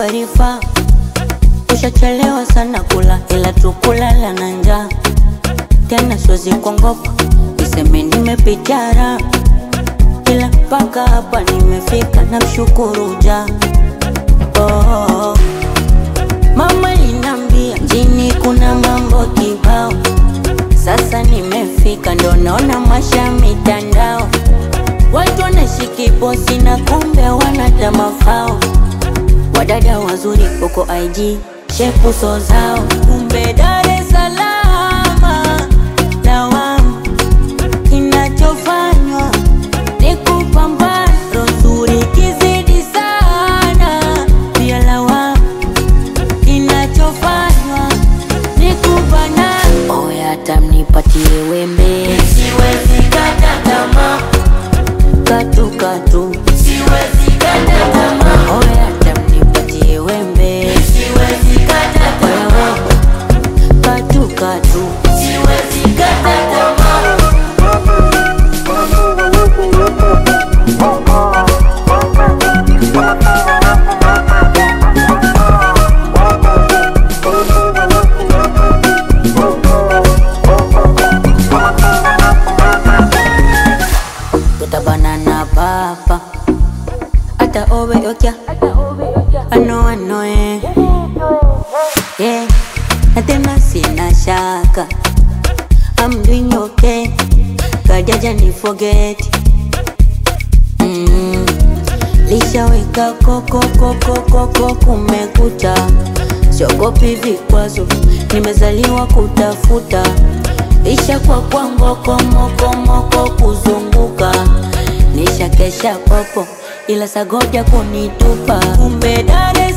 arifa ushachelewa sana kula, ila tukulala na njaa tena, siwezi kuongopa niseme nimepitara, ila mpaka hapa nimefika, namshukuru ja oh. Mama linambia mjini kuna mambo kibao, sasa nimefika, ndo naona masha mitandao, watu wanashiki posi na kumbe wanata mafao, wadada wazuri huko IG shepu so zao, kumbe Dar es Salaam lawama, kinachofanywa ni kupambana, roho nzuri kizidi sana, pia lawama kinachofanywa ni kubana. Oya, hata mnipatie wembe, Siwezi kata tamaa, katu katu. siwezi kata tamaa, Oya, hata mnipatie wembe, siwezi kata tamaa, katu katu. siwezi kata tamaa. tutabanana papa ata obe okya ano ano eh yeah na tena sina shaka I'm doing okay kajaja ni forget mm. lishaweka koko koko koko kumekucha siogopi vikwazo nimezaliwa kutafuta isha kwa kwa ngoko moko moko kuzunguka nisha kesha popo ila sagoja kunitupa kumbe Dar es